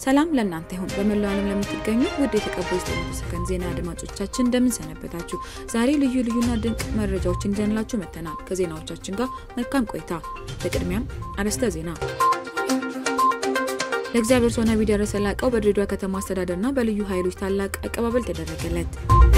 ሰላም ለእናንተ ይሁን። በመላው ዓለም ለምትገኙ ውድ የተቀባይ ዘጠኝ ሰከንድ ዜና አድማጮቻችን እንደምን ሰነበታችሁ? ዛሬ ልዩ ልዩና ድንቅ መረጃዎችን ይዘንላችሁ መጥተናል። ከዜናዎቻችን ጋር መልካም ቆይታ። በቅድሚያም አርዕስተ ዜና ለእግዚአብሔር ሰው ነቢይ ደረሰ ላቀው በድሬዳዋ ከተማ አስተዳደርና በልዩ ኃይሎች ታላቅ አቀባበል ተደረገለት።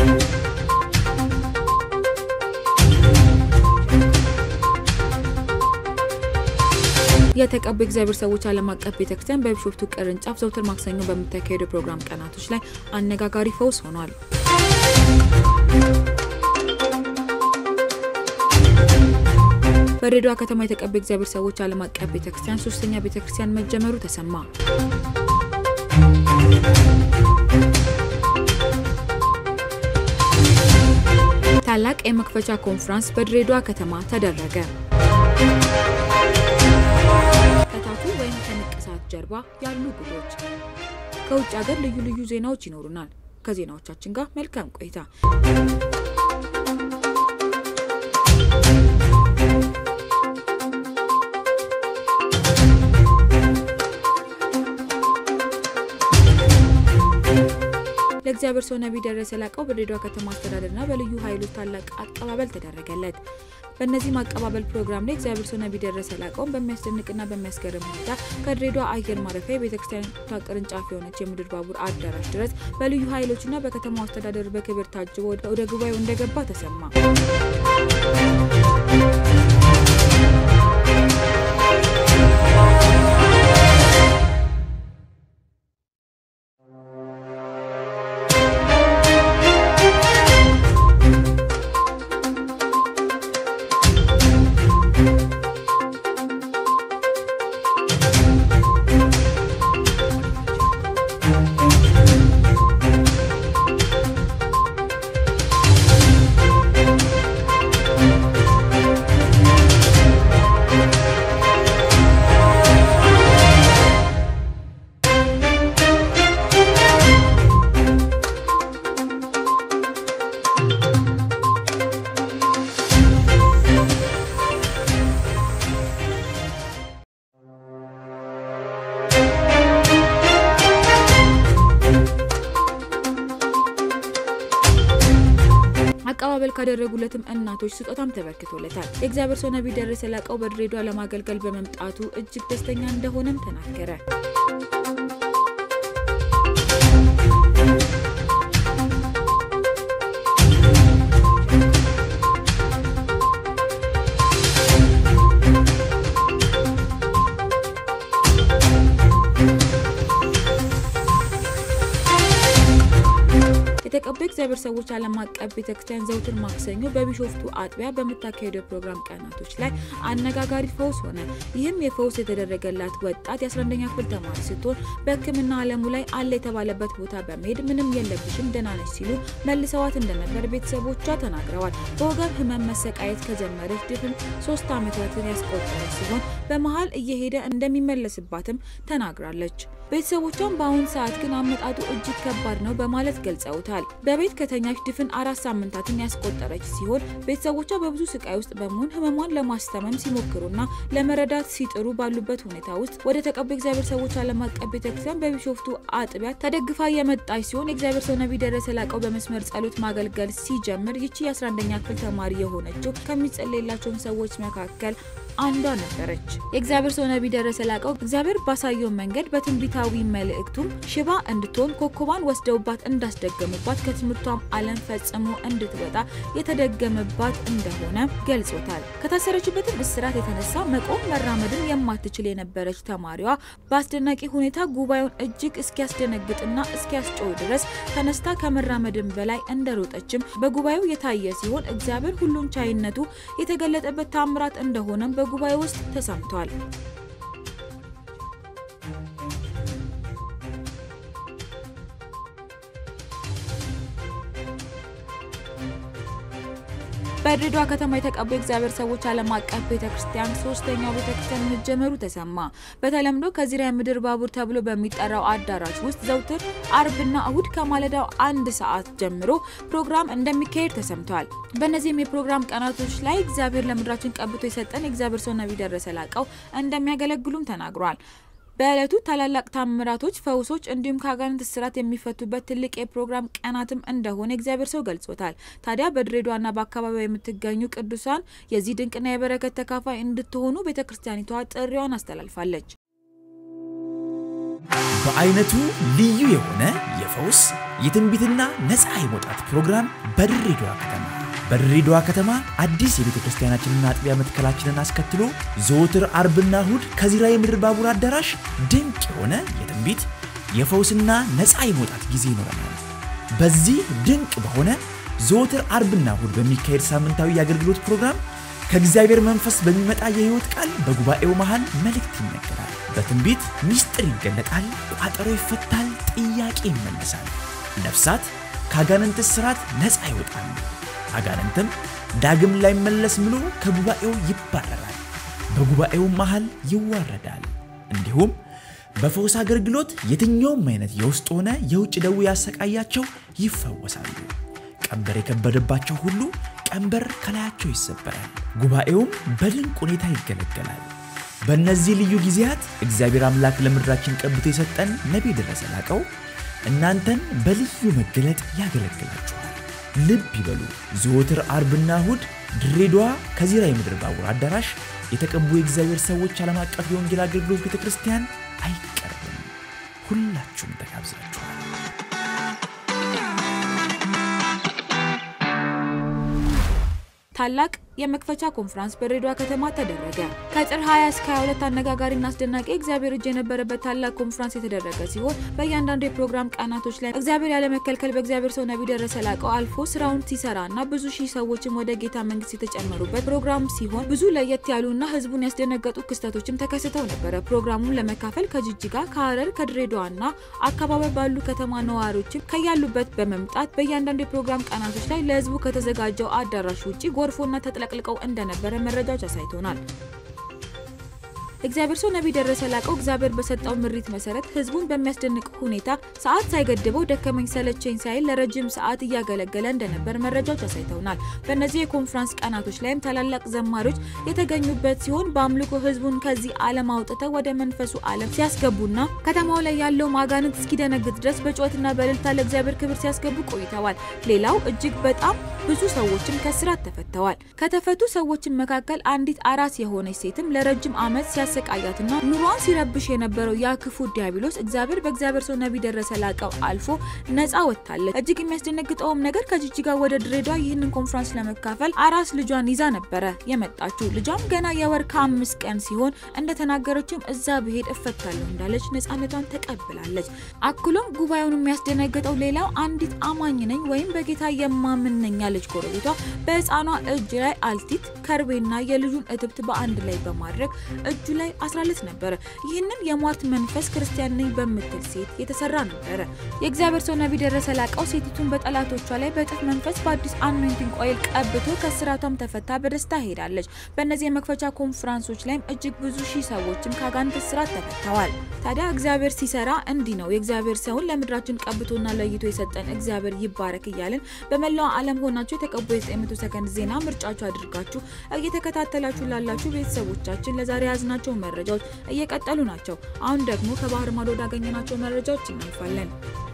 የተቀቡ እግዚአብሔር ሰዎች ዓለም አቀፍ ቤተክርስቲያን በቢሾፍቱ ቅርንጫፍ ዘውትር ማክሰኞ በምታካሄደው ፕሮግራም ቀናቶች ላይ አነጋጋሪ ፈውስ ሆኗል። በድሬዳዋ ከተማ የተቀቡ እግዚአብሔር ሰዎች ዓለም አቀፍ ቤተክርስቲያን ሶስተኛ ቤተክርስቲያን መጀመሩ ተሰማ። ታላቅ የመክፈቻ ኮንፈረንስ በድሬዳዋ ከተማ ተደረገ። ከታቱ ወይም ከንቅሳት ጀርባ ያሉ ጉዶች። ከውጭ ሀገር ልዩ ልዩ ዜናዎች ይኖሩናል። ከዜናዎቻችን ጋር መልካም ቆይታ። ለእግዚአብሔር ሰው ነቢይ ደረሰ ላቀው በድሬዳዋ ከተማ አስተዳደርና በልዩ ኃይሎች ታላቅ አቀባበል ተደረገለት። በእነዚህም አቀባበል ፕሮግራም ላይ እግዚአብሔር ሰው ነቢይ ደረሰ ላቀውን በሚያስደንቅና በሚያስገርም ሁኔታ ከድሬዳዋ አየር ማረፊያ የቤተክርስቲያኒቷ ቅርንጫፍ የሆነች የምድር ባቡር አዳራሽ ድረስ በልዩ ኃይሎችና በከተማው አስተዳደር በክብር ታጅቦ ወደ ጉባኤው እንደገባ ተሰማ። አቀባበል ካደረጉለትም እናቶች ስጦታም ተበርክቶለታል። የእግዚአብሔር ሰው ነቢይ ደረሰ ላቀው በድሬዳዋ ለማገልገል በመምጣቱ እጅግ ደስተኛ እንደሆነም ተናገረ። የተቀቡ እግዚአብሔር ሰዎች ዓለም አቀፍ ቤተክርስቲያን ዘውትር ማክሰኞ በቢሾፍቱ አጥቢያ በምታካሄደው ፕሮግራም ቀናቶች ላይ አነጋጋሪ ፈውስ ሆነ። ይህም የፈውስ የተደረገላት ወጣት የ11ኛ ክፍል ተማሪ ስትሆን በሕክምና ዓለሙ ላይ አለ የተባለበት ቦታ በመሄድ ምንም የለብሽም ደህና ነች ሲሉ መልሰዋት እንደነበር ቤተሰቦቿ ተናግረዋል። በወገብ ህመም መሰቃየት ከጀመረች ድፍን ሶስት ዓመታትን ያስቆጠረች ሲሆን በመሀል እየሄደ እንደሚመለስባትም ተናግራለች። ቤተሰቦቿም በአሁኑ ሰዓት ግን አመጣጡ እጅግ ከባድ ነው በማለት ገልጸውታል። በቤት ከተኛች ድፍን አራት ሳምንታትን ያስቆጠረች ሲሆን ቤተሰቦቿ በብዙ ስቃይ ውስጥ በመሆን ህመሟን ለማስታመም ሲሞክሩና ለመረዳት ሲጥሩ ባሉበት ሁኔታ ውስጥ ወደ ተቀቡ እግዚአብሔር ሰዎች ዓለም አቀፍ ቤተክርስቲያን በቢሾፍቱ አጥቢያ ተደግፋ የመጣች ሲሆን የእግዚአብሔር ሰው ነቢይ ደረሰ ላቀው በመስመር ጸሎት ማገልገል ሲጀምር ይቺ የ11ኛ ክፍል ተማሪ የሆነችው ከሚጸለይላቸውን ሰዎች መካከል አንዷ ነበረች። የእግዚአብሔር ሰው ነቢይ ደረሰ ላቀው እግዚአብሔር ባሳየው መንገድ በትንቢታዊ መልእክቱም ሽባ እንድትሆን ኮከቧን ወስደውባት እንዳስደገሙባት ከትምህርቷም ዓለም ፈጽሞ እንድትወጣ የተደገመባት እንደሆነ ገልጾታል። ከታሰረችበትም እስራት የተነሳ መቆም መራመድን የማትችል የነበረች ተማሪዋ በአስደናቂ ሁኔታ ጉባኤውን እጅግ እስኪያስደነግጥና እስኪያስጮው ድረስ ተነስታ ከመራመድን በላይ እንደሮጠችም በጉባኤው የታየ ሲሆን እግዚአብሔር ሁሉን ቻይነቱ የተገለጠበት ታምራት እንደሆነም በጉባኤ ውስጥ ተሰምቷል። በድሬዳዋ ከተማ የተቀቡ የእግዚአብሔር ሰዎች ዓለም አቀፍ ቤተክርስቲያን ሶስተኛው ቤተክርስቲያን መጀመሩ ተሰማ። በተለምዶ ከዚራ የምድር ባቡር ተብሎ በሚጠራው አዳራሽ ውስጥ ዘውትር አርብና እሁድ ከማለዳው አንድ ሰዓት ጀምሮ ፕሮግራም እንደሚካሄድ ተሰምቷል። በእነዚህም የፕሮግራም ቀናቶች ላይ እግዚአብሔር ለምድራችን ቀብቶ የሰጠን የእግዚአብሔር ሰው ነቢይ ደረሰ ላቀው እንደሚያገለግሉም ተናግሯል። በዕለቱ ታላላቅ ታምራቶች፣ ፈውሶች እንዲሁም ከአጋንንት እስራት የሚፈቱበት ትልቅ የፕሮግራም ቀናትም እንደሆነ እግዚአብሔር ሰው ገልጾታል። ታዲያ በድሬዳዋና በአካባቢው የምትገኙ ቅዱሳን የዚህ ድንቅና የበረከት ተካፋይ እንድትሆኑ ቤተ ክርስቲያኒቷ ጥሪዋን አስተላልፋለች። በአይነቱ ልዩ የሆነ የፈውስ የትንቢትና ነፃ የመውጣት ፕሮግራም በድሬዳዋ ከተማ በድሬዳዋ ከተማ አዲስ የቤተ ክርስቲያናችንና አጥቢያ መትከላችንን አስከትሎ ዘወትር አርብና እሁድ ከዚራ የምድር ባቡር አዳራሽ ድንቅ የሆነ የትንቢት የፈውስና ነፃ የመውጣት ጊዜ ይኖረናል። በዚህ ድንቅ በሆነ ዘወትር አርብና እሁድ በሚካሄድ ሳምንታዊ የአገልግሎት ፕሮግራም ከእግዚአብሔር መንፈስ በሚመጣ የሕይወት ቃል በጉባኤው መሃል መልእክት ይነገራል። በትንቢት ምስጢር ይገለጣል፣ ቋጠሮ ይፈታል፣ ጥያቄ ይመለሳል። ነፍሳት ከአጋንንት እስራት ነፃ ይወጣሉ። አጋንንትም ዳግም ላይመለስ ምሎ ከጉባኤው ይባረራል፣ በጉባኤው መሃል ይዋረዳል። እንዲሁም በፈውስ አገልግሎት የትኛውም አይነት የውስጥ ሆነ የውጭ ደዌ ያሰቃያቸው ይፈወሳሉ። ቀንበር የከበደባቸው ሁሉ ቀንበር ከላያቸው ይሰበራል። ጉባኤውም በድንቅ ሁኔታ ይገለገላል። በእነዚህ ልዩ ጊዜያት እግዚአብሔር አምላክ ለምድራችን ቀብቶ የሰጠን ነቢይ ደረሰ ላቀው እናንተን በልዩ መገለጥ ያገለግላችኋል። ልብ ይበሉ። ዘወትር አርብና እሁድ ድሬዳዋ ከዚራ የምድር ባቡር አዳራሽ የተቀቡ የእግዚአብሔር ሰዎች ዓለም አቀፍ የወንጌል አገልግሎት ቤተ ክርስቲያን አይቀርብም። ሁላችሁም ተጋብዛችኋል። ታላቅ የመክፈቻ ኮንፈረንስ በድሬዳዋ ከተማ ተደረገ። ከጥር 20 እስከ 22 አነጋጋሪና አስደናቂ እግዚአብሔር እጅ የነበረበት ታላቅ ኮንፈረንስ የተደረገ ሲሆን በእያንዳንዱ የፕሮግራም ቀናቶች ላይ እግዚአብሔር ያለመከልከል በእግዚአብሔር ሰው ነቢይ ደረሰ ላቀው አልፎ ስራውን ሲሰራና ብዙ ሺህ ሰዎችም ወደ ጌታ መንግስት የተጨመሩበት ፕሮግራም ሲሆን ብዙ ለየት ያሉና ህዝቡን ያስደነገጡ ክስተቶችም ተከስተው ነበረ። ፕሮግራሙን ለመካፈል ከጅጅጋ፣ ከሀረር፣ ከድሬዳዋና አካባቢ ባሉ ከተማ ነዋሪዎችም ከያሉበት በመምጣት በእያንዳንዱ የፕሮግራም ቀናቶች ላይ ለህዝቡ ከተዘጋጀው አዳራሽ ውጭ ጎርፎና ተጥለቅልቀው እንደነበረ መረጃዎች አሳይቶናል። እግዚአብሔር ሰው ነቢይ ደረሰ ላቀው እግዚአብሔር በሰጠው ምሪት መሰረት ህዝቡን በሚያስደንቅ ሁኔታ ሰዓት ሳይገድበው ደከመኝ ሰለቸኝ ሳይል ለረጅም ሰዓት እያገለገለ እንደነበር መረጃዎች አሳይተውናል። በእነዚህ የኮንፈረንስ ቀናቶች ላይም ታላላቅ ዘማሪዎች የተገኙበት ሲሆን በአምልኮ ህዝቡን ከዚህ ዓለም አውጥተው ወደ መንፈሱ ዓለም ሲያስገቡና ከተማው ላይ ያለው አጋንንት እስኪደነግጥ ድረስ በጩኸትና በእልልታ ለእግዚአብሔር ክብር ሲያስገቡ ቆይተዋል። ሌላው እጅግ በጣም ብዙ ሰዎችም ከስራት ተፈተዋል። ከተፈቱ ሰዎችም መካከል አንዲት አራስ የሆነች ሴትም ለረጅም ዓመት ሲያሰቃያትና ኑሯን ሲረብሽ የነበረው ያ ክፉ ዲያብሎስ እግዚአብሔር በእግዚአብሔር ሰው ነቢይ ደረሰ ላቀው አልፎ ነፃ ወጥታለች። እጅግ የሚያስደነግጠውም ነገር ከጅጅጋ ወደ ድሬዳዋ ይህንን ኮንፈረንስ ለመካፈል አራስ ልጇን ይዛ ነበረ የመጣችው። ልጇም ገና የወር ከአምስት ቀን ሲሆን እንደተናገረችም እዛ ብሄድ እፈታለሁ እንዳለች ነፃነቷን ተቀብላለች። አክሎም ጉባኤውን የሚያስደነግጠው ሌላው አንዲት አማኝ ነኝ ወይም በጌታ የማምን ነኝ ያለች ጎረቤቷ በህፃኗ እጅ ላይ አልቲት ከርቤና የልጁን እትብት በአንድ ላይ በማድረግ እጁ ላይ አስራለት ነበረ። ይህንን የሟርት መንፈስ ክርስቲያን ነኝ በምትል ሴት የተሰራ ነበረ። የእግዚአብሔር ሰው ነቢይ ደረሰ ላቀው ሴቲቱን በጠላቶቿ ላይ በእጥፍ መንፈስ በአዲስ አኖይንቲንግ ኦይል ቀብቶ ከስራቷም ተፈታ በደስታ ሄዳለች። በእነዚህ የመክፈቻ ኮንፈረንሶች ላይም እጅግ ብዙ ሺህ ሰዎችም ከአጋንንት እስራት ተፈተዋል። ታዲያ እግዚአብሔር ሲሰራ እንዲህ ነው። የእግዚአብሔር ሰውን ለምድራችን ቀብቶና ለይቶ የሰጠን እግዚአብሔር ይባረክ እያልን በመላው ዓለም ሆናችሁ የተቀቡ የ900 ሰከንድ ዜና ምርጫችሁ አድርጋችሁ እየተከታተላችሁ ላላችሁ ቤተሰቦቻችን ለዛሬ ያዝናቸው መረጃዎች እየቀጠሉ ናቸው። አሁን ደግሞ ከባህር ማዶ ወዳገኘናቸው መረጃዎች እናልፋለን።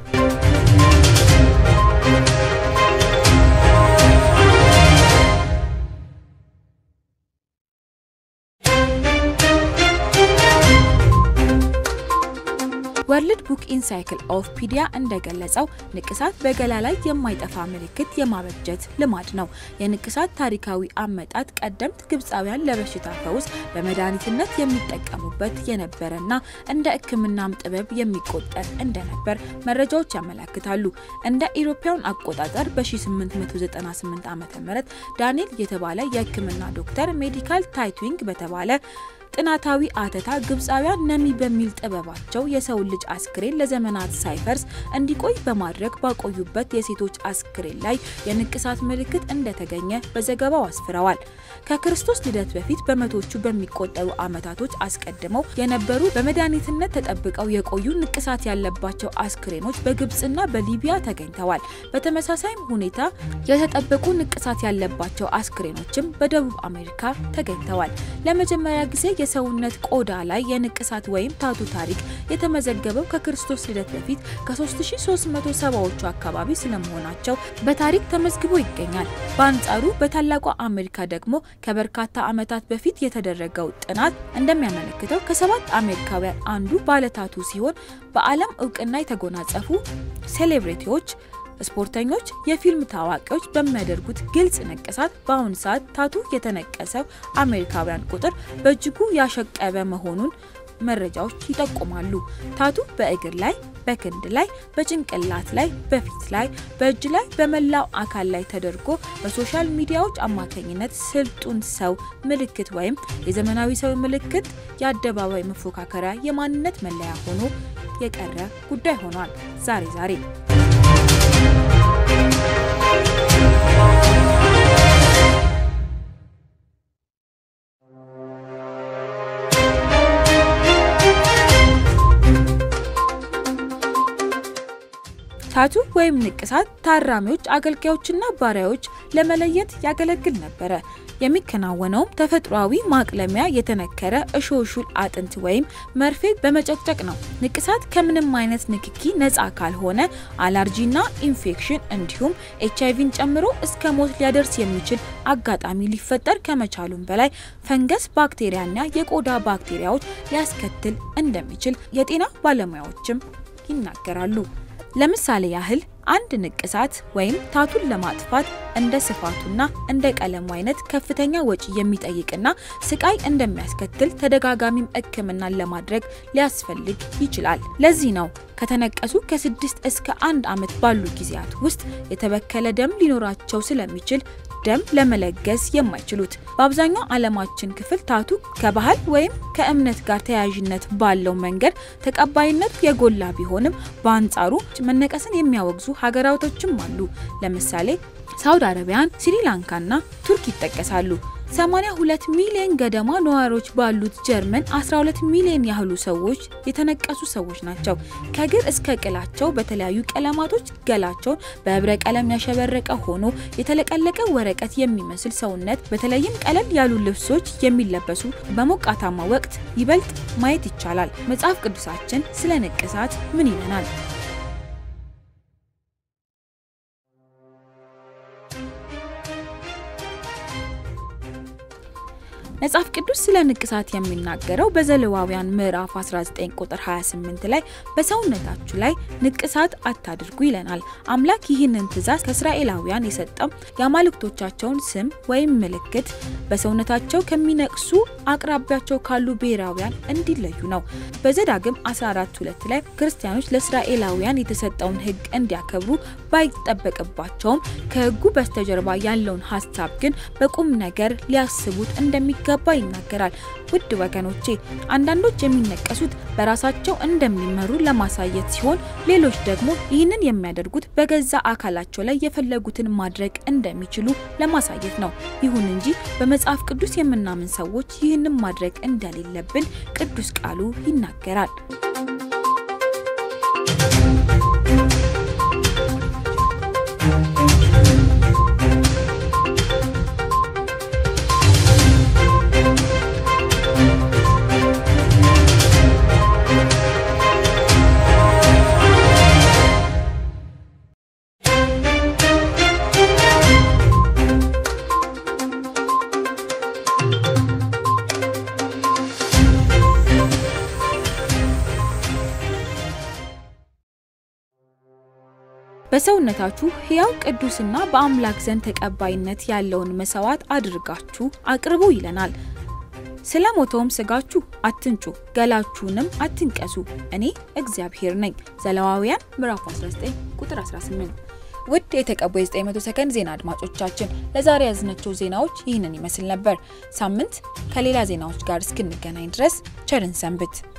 ወርልድ ቡክ ኢንሳይክል ኦፍ ፒዲያ እንደገለጸው ንቅሳት በገላ ላይ የማይጠፋ ምልክት የማበጀት ልማድ ነው። የንቅሳት ታሪካዊ አመጣጥ ቀደምት ግብፃውያን ለበሽታ ፈውስ በመድኃኒትነት የሚጠቀሙበት የነበረና እንደ ሕክምናም ጥበብ የሚቆጠር እንደነበር መረጃዎች ያመለክታሉ። እንደ ኢሮፓውያን አቆጣጠር በ1898 ዓ ም ዳንኤል የተባለ የሕክምና ዶክተር ሜዲካል ታይትዊንግ በተባለ ጥናታዊ አተታ ግብፃውያን ነሚ በሚል ጥበባቸው የሰውን ልጅ አስክሬን ለዘመናት ሳይፈርስ እንዲቆይ በማድረግ ባቆዩበት የሴቶች አስክሬን ላይ የንቅሳት ምልክት እንደተገኘ በዘገባው አስፍረዋል። ከክርስቶስ ልደት በፊት በመቶቹ በሚቆጠሩ ዓመታቶች አስቀድመው የነበሩ በመድኃኒትነት ተጠብቀው የቆዩ ንቅሳት ያለባቸው አስክሬኖች በግብፅና በሊቢያ ተገኝተዋል። በተመሳሳይም ሁኔታ የተጠበቁ ንቅሳት ያለባቸው አስክሬኖችም በደቡብ አሜሪካ ተገኝተዋል። ለመጀመሪያ ጊዜ የሰውነት ቆዳ ላይ የንቅሳት ወይም ታቱ ታሪክ የተመዘገበው ከክርስቶስ ልደት በፊት ከ3370ዎቹ አካባቢ ስለመሆናቸው በታሪክ ተመዝግቦ ይገኛል። በአንጻሩ በታላቋ አሜሪካ ደግሞ ከበርካታ ዓመታት በፊት የተደረገው ጥናት እንደሚያመለክተው ከሰባት አሜሪካውያን አንዱ ባለታቱ ሲሆን በዓለም እውቅና የተጎናጸፉ ሴሌብሪቲዎች ስፖርተኞች፣ የፊልም ታዋቂዎች በሚያደርጉት ግልጽ ንቅሳት በአሁኑ ሰዓት ታቱ የተነቀሰው አሜሪካውያን ቁጥር በእጅጉ ያሸቀበ መሆኑን መረጃዎች ይጠቁማሉ። ታቱ በእግር ላይ፣ በክንድ ላይ፣ በጭንቅላት ላይ፣ በፊት ላይ፣ በእጅ ላይ፣ በመላው አካል ላይ ተደርጎ በሶሻል ሚዲያዎች አማካኝነት ስልጡን ሰው ምልክት ወይም የዘመናዊ ሰው ምልክት የአደባባይ መፎካከሪያ የማንነት መለያ ሆኖ የቀረ ጉዳይ ሆኗል። ዛሬ ዛሬ ታቱ ወይም ንቅሳት ታራሚዎች፣ አገልጋዮችና ባሪያዎች ለመለየት ያገለግል ነበረ። የሚከናወነውም ተፈጥሯዊ ማቅለሚያ የተነከረ እሾሹል አጥንት ወይም መርፌ በመጨቅጨቅ ነው። ንቅሳት ከምንም አይነት ንክኪ ነፃ ካልሆነ አላርጂና ኢንፌክሽን እንዲሁም ኤች አይቪን ጨምሮ እስከ ሞት ሊያደርስ የሚችል አጋጣሚ ሊፈጠር ከመቻሉም በላይ ፈንገስ፣ ባክቴሪያና የቆዳ ባክቴሪያዎች ሊያስከትል እንደሚችል የጤና ባለሙያዎችም ይናገራሉ። ለምሳሌ ያህል አንድ ንቅሳት ወይም ታቱን ለማጥፋት እንደ ስፋቱና እንደ ቀለሙ አይነት ከፍተኛ ወጪ የሚጠይቅና ስቃይ እንደሚያስከትል ተደጋጋሚም ሕክምናን ለማድረግ ሊያስፈልግ ይችላል። ለዚህ ነው ከተነቀሱ ከስድስት እስከ አንድ ዓመት ባሉ ጊዜያት ውስጥ የተበከለ ደም ሊኖራቸው ስለሚችል ደም ለመለገስ የማይችሉት። በአብዛኛው ዓለማችን ክፍል ታቱ ከባህል ወይም ከእምነት ጋር ተያያዥነት ባለው መንገድ ተቀባይነቱ የጎላ ቢሆንም በአንጻሩ መነቀስን የሚያወግዙ ሀገራቶችም አሉ። ለምሳሌ ሳውዲ አረቢያን፣ ስሪላንካና ቱርክ ይጠቀሳሉ። 82 ሚሊዮን ገደማ ነዋሪዎች ባሉት ጀርመን 12 ሚሊዮን ያህሉ ሰዎች የተነቀሱ ሰዎች ናቸው። ከእግር እስከ ቅላቸው በተለያዩ ቀለማቶች ገላቸውን በህብረ ቀለም ያሸበረቀ ሆኖ የተለቀለቀ ወረቀት የሚመስል ሰውነት በተለይም ቀለል ያሉ ልብሶች የሚለበሱ በሞቃታማ ወቅት ይበልጥ ማየት ይቻላል። መጽሐፍ ቅዱሳችን ስለ ንቅሳት ምን ይለናል? መጽሐፍ ቅዱስ ስለ ንቅሳት የሚናገረው በዘሌዋውያን ምዕራፍ 19 ቁጥር 28 ላይ በሰውነታችሁ ላይ ንቅሳት አታድርጉ ይለናል። አምላክ ይህንን ትእዛዝ ከእስራኤላውያን የሰጠው የአማልክቶቻቸውን ስም ወይም ምልክት በሰውነታቸው ከሚነቅሱ አቅራቢያቸው ካሉ ብሔራውያን እንዲለዩ ነው። በዘዳግም 14:2 ላይ ክርስቲያኖች ለእስራኤላውያን የተሰጠውን ሕግ እንዲያከብሩ ባይጠበቅባቸውም ከሕጉ በስተጀርባ ያለውን ሀሳብ ግን በቁም ነገር ሊያስቡት እንደሚገባ ይናገራል። ውድ ወገኖቼ አንዳንዶች የሚነቀሱት በራሳቸው እንደሚመሩ ለማሳየት ሲሆን፣ ሌሎች ደግሞ ይህንን የሚያደርጉት በገዛ አካላቸው ላይ የፈለጉትን ማድረግ እንደሚችሉ ለማሳየት ነው። ይሁን እንጂ በመጽሐፍ ቅዱስ የምናምን ሰዎች ይህንን ማድረግ እንደሌለብን ቅዱስ ቃሉ ይናገራል። በሰውነታችሁ ሕያው ቅዱስና በአምላክ ዘንድ ተቀባይነት ያለውን መስዋዕት አድርጋችሁ አቅርቡ ይለናል። ስለ ሞተውም ስጋችሁ አትንጩ፣ ገላችሁንም አትንቀሱ፣ እኔ እግዚአብሔር ነኝ። ዘሌዋውያን ምዕራፍ 19 ቁጥር 18። ውድ የተቀቡ የ900 ሰከንድ ዜና አድማጮቻችን ለዛሬ ያዝናቸው ዜናዎች ይህንን ይመስል ነበር። ሳምንት ከሌላ ዜናዎች ጋር እስክንገናኝ ድረስ ቸርን ሰንብት።